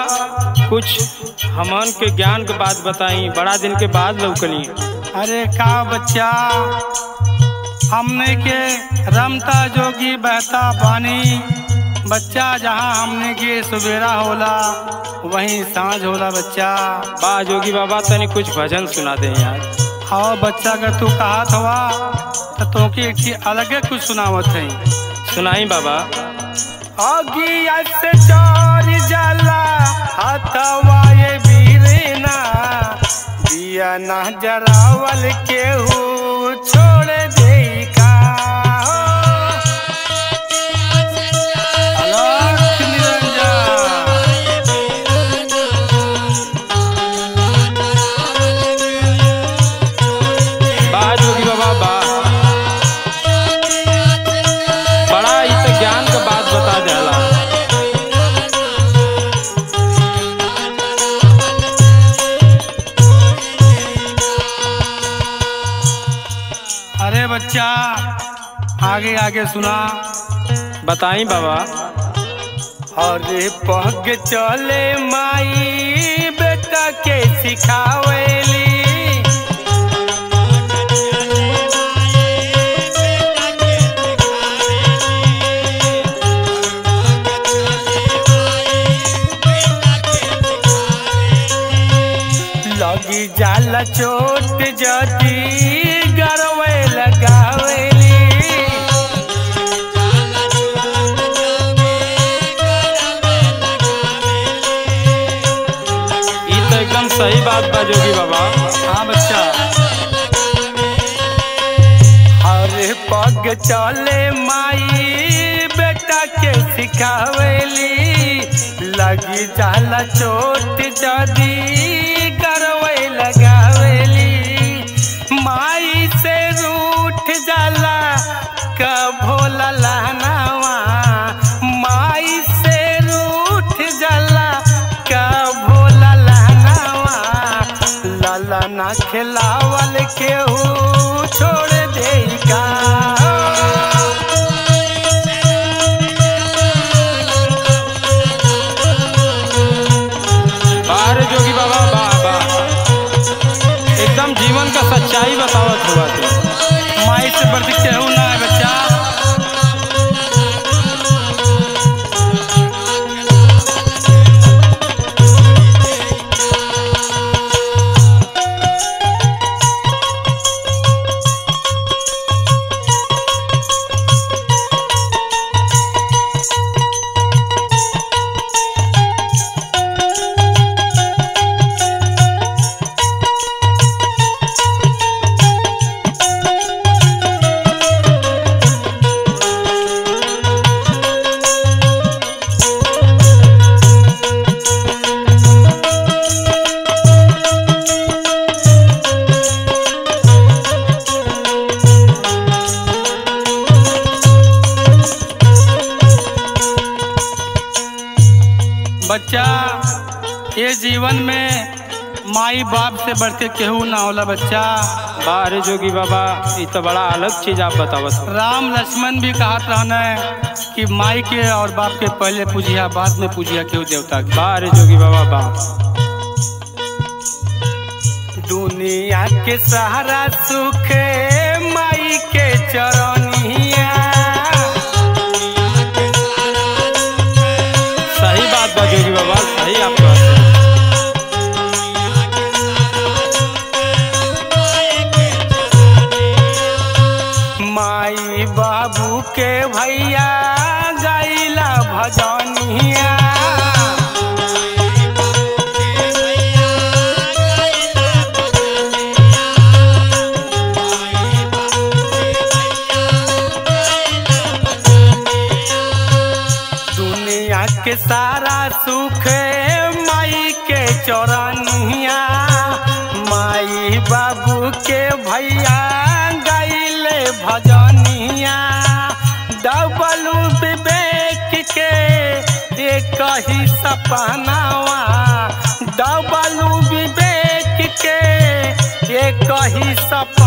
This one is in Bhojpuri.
कुछ हमन के ज्ञान के बात बताई बड़ा दिन के बाद लौकली अरे का बच्चा हमने के रमता जोगी बहता पानी बच्चा जहाँ हमने के सवेरा होला वहीं सांझ होला बच्चा बा जोगी बाबा तनी कुछ भजन सुना दे यार और बच्चा अगर तू कहत हवा तो तोके एक चीज अलगे कुछ सुनावत है सुनाई बाबा अगिया से चोर जाला हथवा ये बीरेना दिया ना जरावल केहू छोड़ दे का अलख निरंजन बा जोगी बाबा बा बड़ा ही तो ज्ञान के बात बता देला अरे बच्चा आगे आगे सुना बताई बाबा अरे पग चले माई बेटा के सिखावेली लगी जाला चोट जदी गरवे लगावेली ई तो एकदम सही बात बा जोगी बाबा हाँ बच्चा अरे पग चले माई बेटा के सिखावेली लगी जाला चोट जदी करवे लगावेली माई से रूठ जाला का भोला लहनावा माई से रूठ जाला का भोला लहनावा लाला ना खिलावल केहू छोड़ दे का बाहर जोगी बाबा बा बा एकदम जीवन का सच्चाई बतावत हुआ तू माई से बढ़ के केहू ना है बच्चा बच्चा ये जीवन में माई बाप से बढ़ के केहू ना होला बच्चा बाहर जोगी बाबा ई तो बड़ा अलग चीज आप बतावत हो राम लक्ष्मण भी कहत रहना है कि माई के और बाप के पहले पूजिया बाद में पूजिया केहू देवता के बाहर जोगी बाबा बा दुनिया के सहारा सुख माई के चरनिया सही बात बा जोगी बाबा सही आप कहते हैं। माई बाबू के भैया गैला भजनिया दुनिया के सारा सुख माई के चौरनिया माई बाबू के भैया गैले भजनिया डबलू विवेक के एक ही सपनावा डबलू विवेक के एक ही सपना